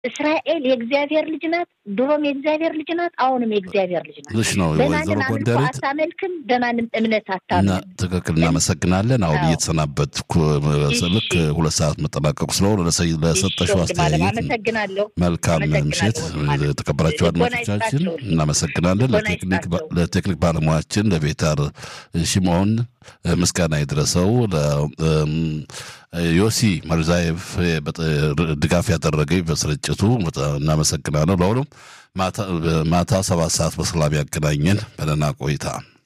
እስራኤል የእግዚአብሔር ልጅ ናት። ድሮም የእግዚአብሔር ልጅ ናት። አሁንም የእግዚአብሔር ልጅ ናት። ልሽ ነው በማንም ወይዘሮ አምልኮ ጎንደሬት አታመልክም፣ በማንም እምነት እና አታምንም። ትክክል እናመሰግናለን። አሁን አዎ። እየተሰናበትኩ ልክ እሺ። ሁለት ሰዓት መጠናቀቁ ስለሆነ ለሰ- ለሰጠሽው እሺ፣ ወንድም ዓለም አስተያየት አመሰግናለሁ። መልካም አመሰግናለሁ ምሽት ወንድም ዓለም። የተከበራችሁ ልቦና አድማጮቻችን ይስጣቸው። እናመሰግናለን። ልቦና ለቴክኒክ ባ- ይስጣቸው። ለቴክኒክ ባለሙያችን ለቤታር ሽሞን እ፣ ምስጋና ይድረሰው። ለ- እም፣ ዮሲ መርዛዬቭ እ፣ በጥ- ድጋፍ ያደረገኝ በስርጭቱ በጣም እናመሰግናለሁ። ለሁሉም ማታ ማታ ሰባት ሰዓት በሰላም ያገናኘን። በደህና ቆይታ